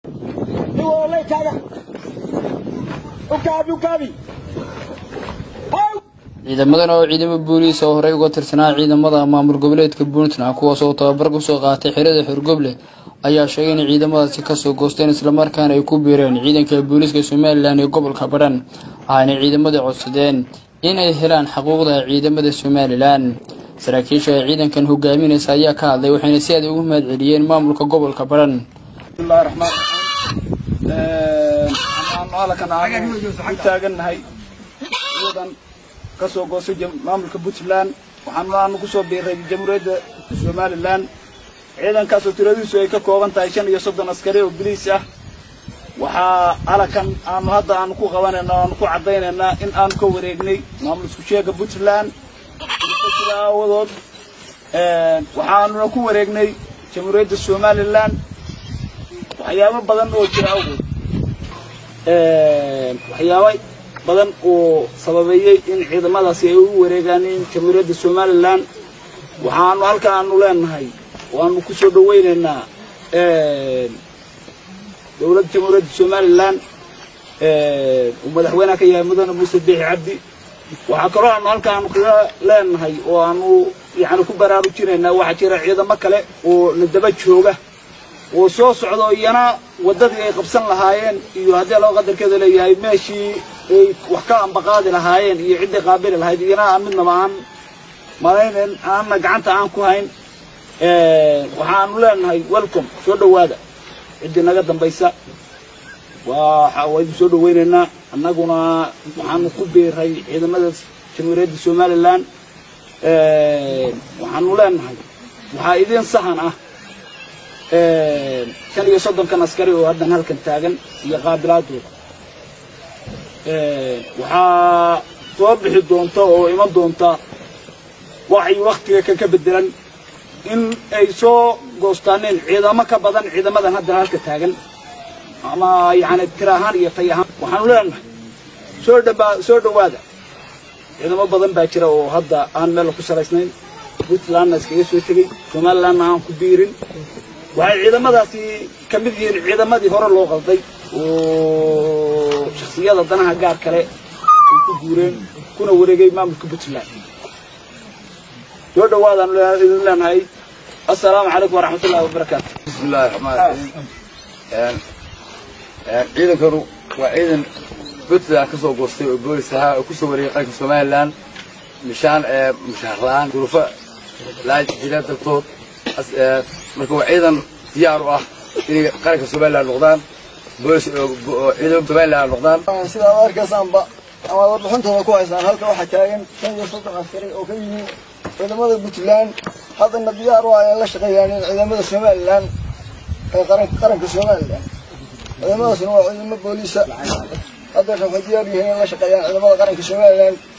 ciidamadan oo ciidamo booliis oo horey uga tirsanaa ciidamada maamul goboleedka puntland kuwaas oo tababar kusoo qaatay xerada xorgoble ayaa sheegay in ciidamadaasi kasoo goosteen islamarkaana ay ku biireen ciidanka booliiska somalilan ee gobolka badhan waxaana ciidamada codsadeen inay helaan xuquuqda ciidamada somalilan saraakiisha ee ciidankan hogaaminaysa ayaa ka hadlay waxayna si aad ugu mahad celiyeen maamulka gobolka badhan bismillahi raxmaan raxiim waxaanu halkan aanu u taagannahay ciidan ka soo goostay maamulka puntland waxaanu aanu kusoo biiray jamhuuriyadda somalilan ciidankaasoo tiradiisu ay ka kooban tahay shan iyo soddon askari oo biliis ah waxaa halkan aanu hadda aanu ku qabanayna aanu ku caddaynaynaa in aanu ka wareegnay maamul isku sheega puntland jira aawadood waxaanuna ku wareegnay jamhuuriyadda somalilan waxyaabo badan oo jira awgood waxyaabo badan oo sababeeyey in ciidamadaasi ay u wareegaaneen jamhuuriyadda somalilan waxaanu halka aanu leenahay waanu ku soo dhawaynaynaa dowladda jamhuuriyadda somalilan uu madaxweyneha ka yahay mudane muuse biixi cabdi waxaa kaloo aanu halka aanu kaga leenahay oo aanu yani ku baraarujinaynaa waxaa jira ciidamo kale oo na daba jooga oo soo socda iyana waddadii ay qabsan lahaayeen iyo haddii loo qadarkeeda leeyahay meeshii ay wax ka ambaqaadi lahaayeen iyo ciddii qaabili lahayd iyana aan midnaba aan malaynayn aanna gacanta aan ku hayn waxaanu leenahay welcome soo dhowaada ciddii naga dambaysa waa waa idin soo dhawaynaynaa annaguna waxaanu ku biiray ciidamada jamhuuriyadda somalilan waxaanu leenahay waxaa idin sahan ah shan iyo soddonkan askari oo haddan halkan taagan iyo qaabilaadooda waxaa soo bixi doonta oo iman doonta waxay waktiga kan ka bedelan in ay soo goostaaneen ciidamo ka badan ciidamadan haddan halka taagan ama yani tir ahaan iyo tay ahaan waxaanu leenahay soo dhaba soo dhowaada ciidamo badan baa jira oo hadda aan meel ku salaysnayn puntlandna iskaga soo tegey somalilandna aan ku biirin waxay ciidamadaasi ka mid yihiin ciidamadii hore loo qalday oo shaksiyada danaha gaar kale ay ku guureen kuna wareegay maamulka puntland soo dhawaadaan idin leenahay assalaamu calaykum waraxmat ullahi wabarakaatu bismi illahi raxmaan raxiim ciidankanu waa ciidan puntland ka soo goostay oo boolis ahaa oo kusoo wareegay qaranka somalilan mishaan mushaar la-aan duruufo laa jira dartood marka waa ciidan diyaar u ah inay qaranka somalilan noqdaan boolis ciidan somalilan noqdaan sida aad arkaysaanba ama warbixintooda ku haysaan halka waxaa taagan shan iyo soddon askari oo ka yimi ciidamada puntland haddana diyaar u ah ay la shaqeeyaan ciidamada somalilan ee qaranka somalilan ciidamadaasna waa ciidamo booliisa haddana waxay diyaar yihiin in la shaqeeyaan ciidamada qaranka somalilan